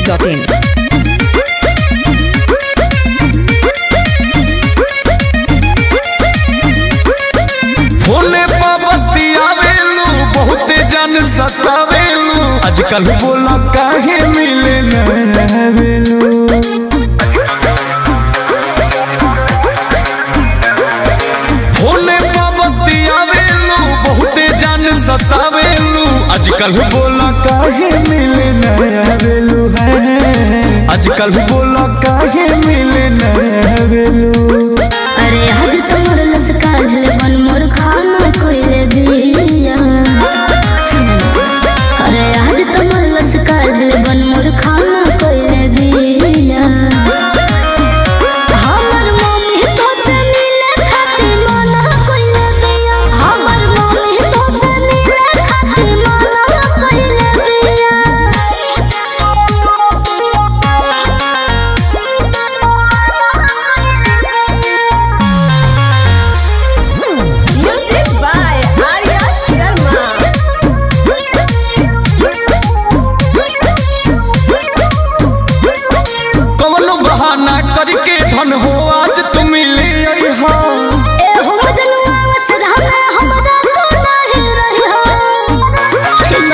masti.in. फोने पाबती आवेलू बहुते जन सतावेलू आजकल बोला काहे मिले न आवेलू फोने पाबती आवेलू बहुते जन सतावेलू आजकल बोला काहे मिले न आवेलू है आजकल बोला काहे मिले न आवेलू अरे आज तोर लसकाल बन मोर खाना कोइले बिया अरे आज तोर लसकाल बन मोर खाना कोइले बिया हमर मम्मी तो से मिले खातिर मना कोइले बिया हमर मम्मी तो से मिले खातिर मना कोइले Music by Arya Sharma. कवनो बहाना करके धन हो आज तुम मिले हो ए हो मजनुआ वसरा में हमरा तू नहीं रही हो ठीक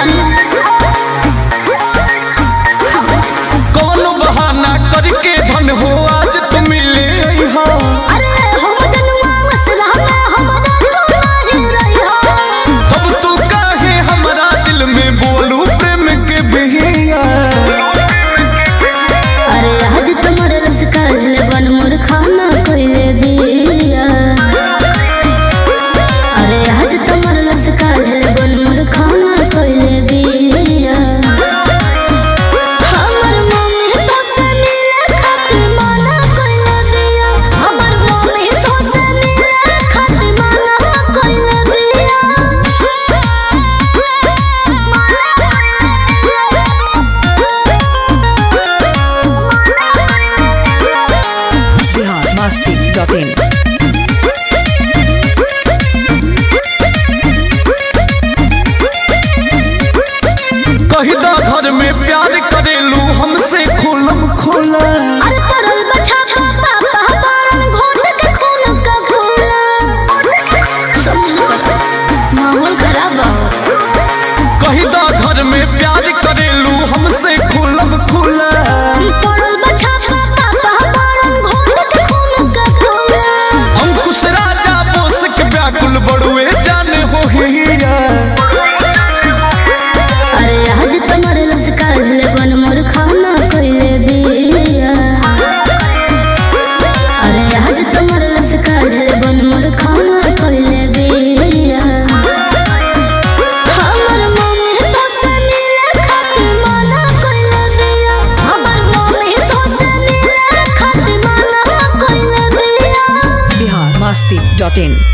कवनो बहाना करके धन हो आज तुम मिले हो अरे हो मजनुआ वसरा में हमरा तू नहीं रही हो अब तू काहे हमरा दिल में बोलू प्रेम के बिहिया अरे आज तुम्हारे रस काल बन मोर खाना कोइले बिया अरे आज तुम्हारे रस काल बन मोर खाना कोइले बिया हमर मम्मी तो से मिले खातिर मना कोइले बिया हमर मम्मी तो से मिले खातिर मना कोइले Bihar masti.in. कही दा घर में प्यार करेलू हमसे खुलम खुला अरे तरल बछा पापा पहबारन घोट के खून का घोला माहौल खराब हो कही दा घर में प्यार करेलू हमसे खुलम खुला तरल बछा पापा पहबारन घोट के खून का घोला अंकुश राजा बोस के व्याकुल बड़ुए जाने हो हिया अरे आज तुम्हारे रस काल बन मोर खाना कोइले बिया अरे आज तुम्हारे रस काल बन मोर खाना कोइले बिया हमर मम्मी तो से मिले खातिर मना कोइले बिया हमर मम्मी तो से मिले खातिर मना कोइले बिया Bihar masti.in.